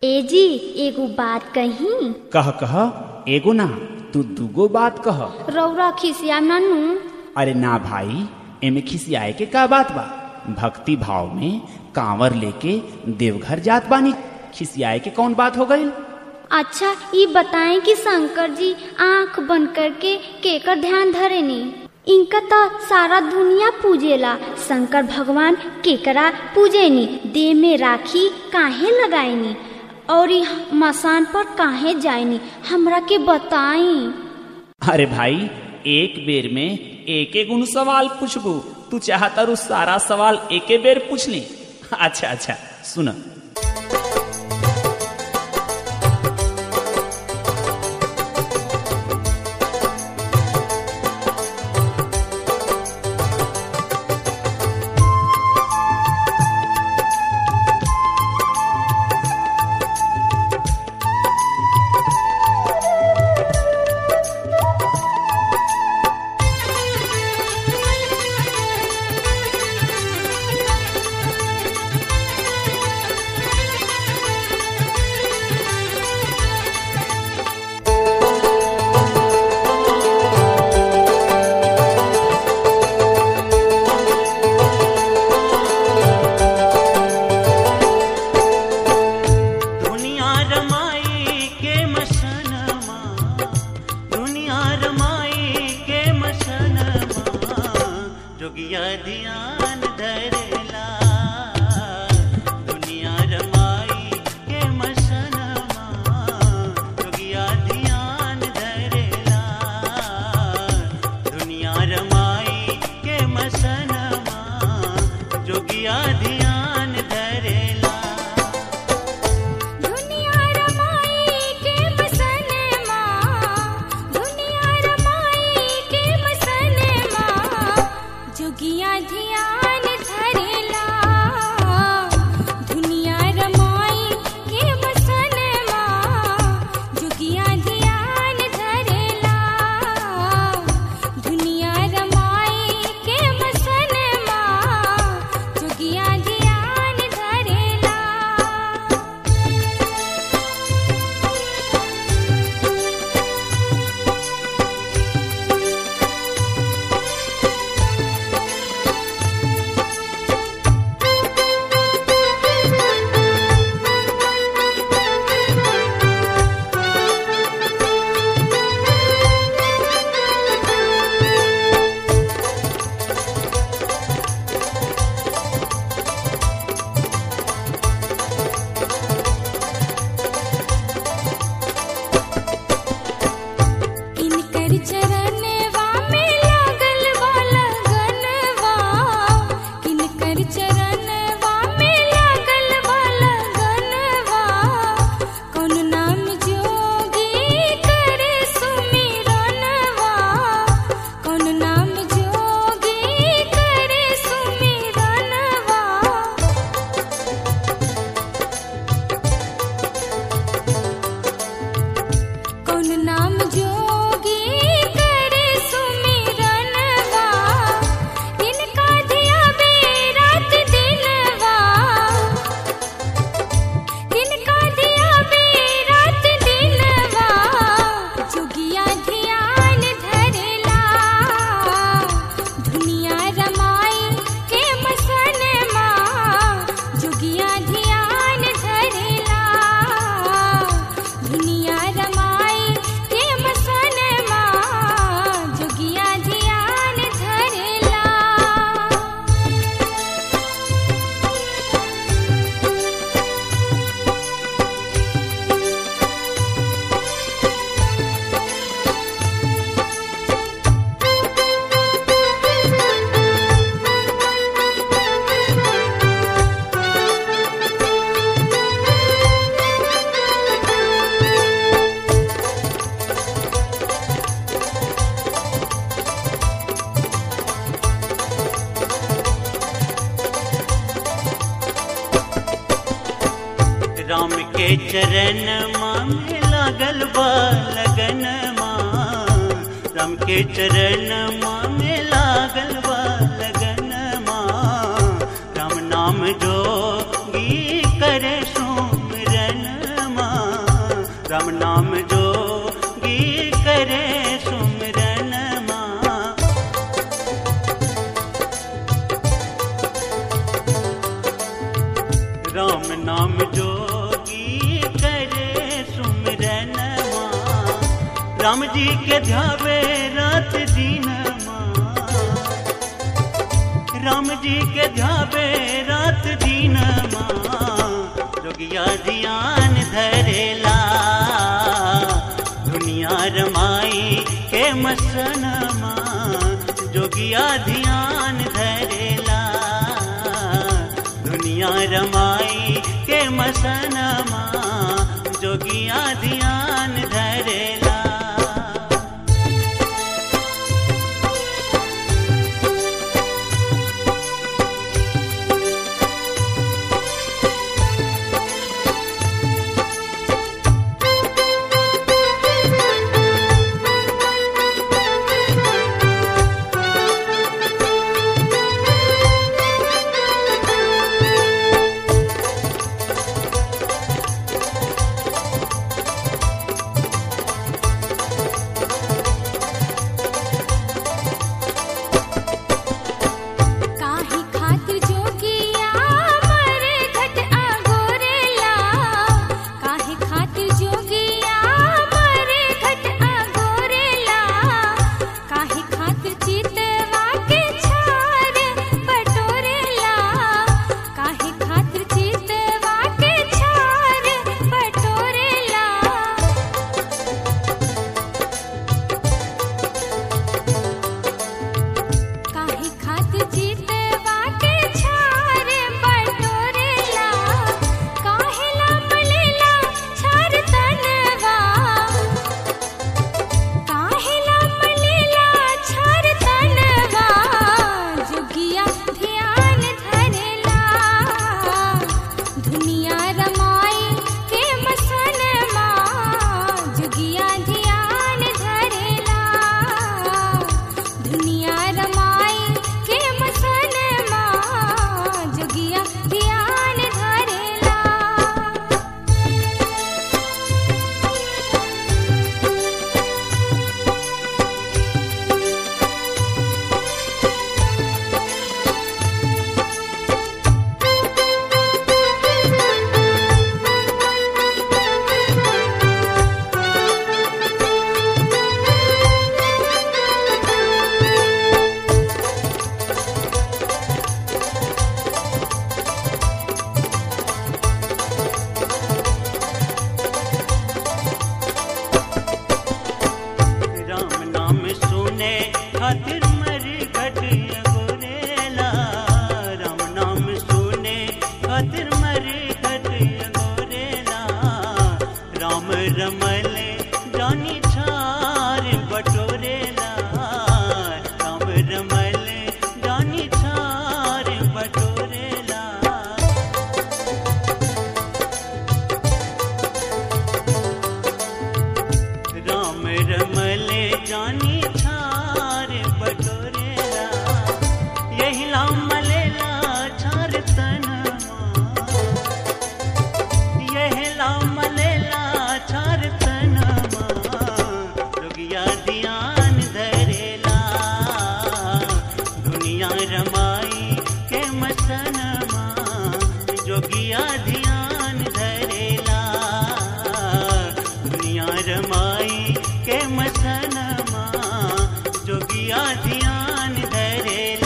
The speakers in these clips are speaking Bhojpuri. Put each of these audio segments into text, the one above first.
ए जी एगो बात कही कह कह एगो ना तू दूगो बात कह रौरा खिसिया ननू अरे ना भाई एमे खिसियाए के का बात बा भक्ति भाव में कांवर लेके देवघर जात बानी खिसियाए के कौन बात हो गई अच्छा ये बताएं कि शंकर जी आंख बंद करके केकर ध्यान धरेनी इनका तो सारा दुनिया पूजेला शंकर भगवान केकरा पूजेनी देह में राखी काहे लगाएनी और ई मसान पर काहे जाएनी हमरा के बताई अरे भाई एक बेर में एक एक उन सवाल पूछबू तू चाहता रू सारा सवाल एके बेर पूछ ली अच्छा अच्छा सुन दुनिया रमाई के मसनमा दुनिया रमाई के मसनमा जोगिया ध्यान धरेला दुनिया रमाई के मसनमा जोगिया ध्यान धरेला दुनिया रमाई के मसनमा जोगिया ध्यान धरेला दुनिया रमाई के मसनमा दुनिया रमाई के मसनमा जोगिया ध्यान धरेला दुनिया रमाई के मसनमा जोगिया ध्यान धरेला दुनिया रमाई के मसनमा जोगिया ध्यान धरेला इनकर चरणवा में लागल बा लगनवा इनकर चरणवा में लागल बा लगनवा कौन नाम जोगी करे सुमिरनवा कौन नाम जोगी करे सुमिरनवा कौन नाम जोगी करे सुमिरनवा इनका दिया बेरात दिनवा इनका दिया बेरात दिनवा जोगिया ध्यान धरेला दुनिया रमाई के मसनमा जोगिया ध्यान धरेला दुनिया रमाई के मसनमा जोगिया ध्यान धरेला राम के चरण में लागल बा लगन राम के चरण में लागल बा लगन राम नाम जोगी करे सुमिरन राम नाम जो गी करे सुमरन माँ राम नाम जोगी करे सुमरन माँ राम जी के ध्यावे रात दिन माँ राम जी के ध्यावे रात दिन माँ जोगिया ध्यान धरेला दुनिया रमाई के मसन माँ जोगिया ध्यान धरेला दुनिया रमाई के मसन माँ जोगिया ध्यान धरेला काहे खातिर जोगिया मरे घट अगोरेला काहे खातिर जोगिया मरे घट अगोरेला काहे खातिर चितवा के छार बटोरेला काहे खातिर चितवा के छार बटोरेला काहे खातिर चितवा के छार बटोरेला काहेला मलेला छार तनवा काहेला मलेला छार तनवा जुगिया ध्यान धरेला दुनिया रमाई के मसनमा जुगिया ध्यान धरेला दुनिया रमाई के मसनमा जुगिया ध्यान धरेला राम नाम सुने खातिर मर घट गोरेला राम नाम सुने खातिर मर घट गोरेला राम रमले जानी छार बटोरेला राम रमले जानी छार बटोरेला राम रमले जानी छार बटोरेला यही लाम मलेला छार तनमा यही लाम मलेला छार तनमा जोगिया ध्यान धरेला दुनिया रमाई के मसनमा जोगिया ध्यान धरेला दुनिया रमाई के मसनमा जोगिया ध्यान धरेला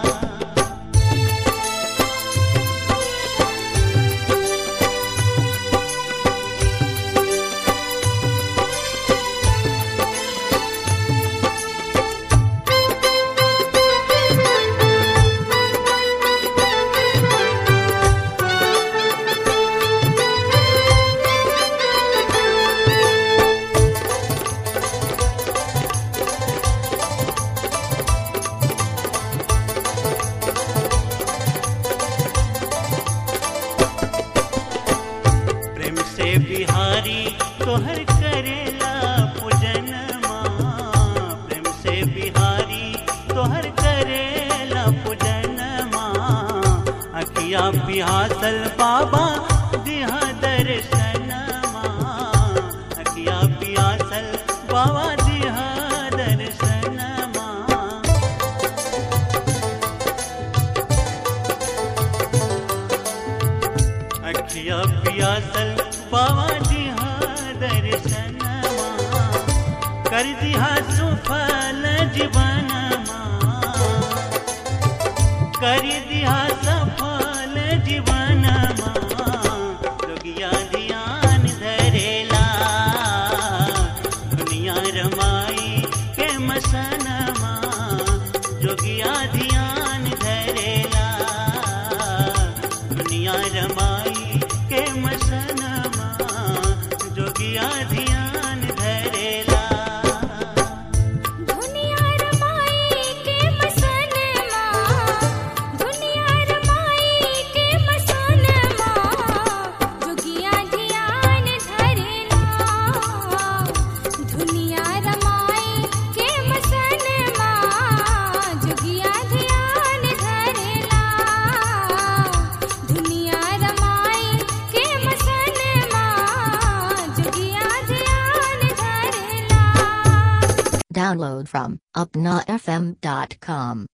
प्रेम से बिहारी तोहर करेला पूजन माँ प्रेम से बिहारी तोहर करेला पूजन माँ अखिया बिहासल बाबा दिहा दर्शन माँ रूपवा दिहा दर्शनमा कर दिहा सुफल जीवनमा कर दिहा सफल जीवनमा जोगिया ध्यान धरेला दुनिया रमाई के मसनमा जोगिया ध्यान धरेला दुनिया रमाई के मसनमा जोगिया ध्यान धरेला दुनिया रमाई के मसनमा दुनिया रमाई के मसनमा जोगिया ध्यान धरेला दुनिया रमाई के मसनमा जोगिया ध्यान धरेला दुनिया रमाई के मसनमा जोगिया ध्यान धरेला Download from upnafm.com.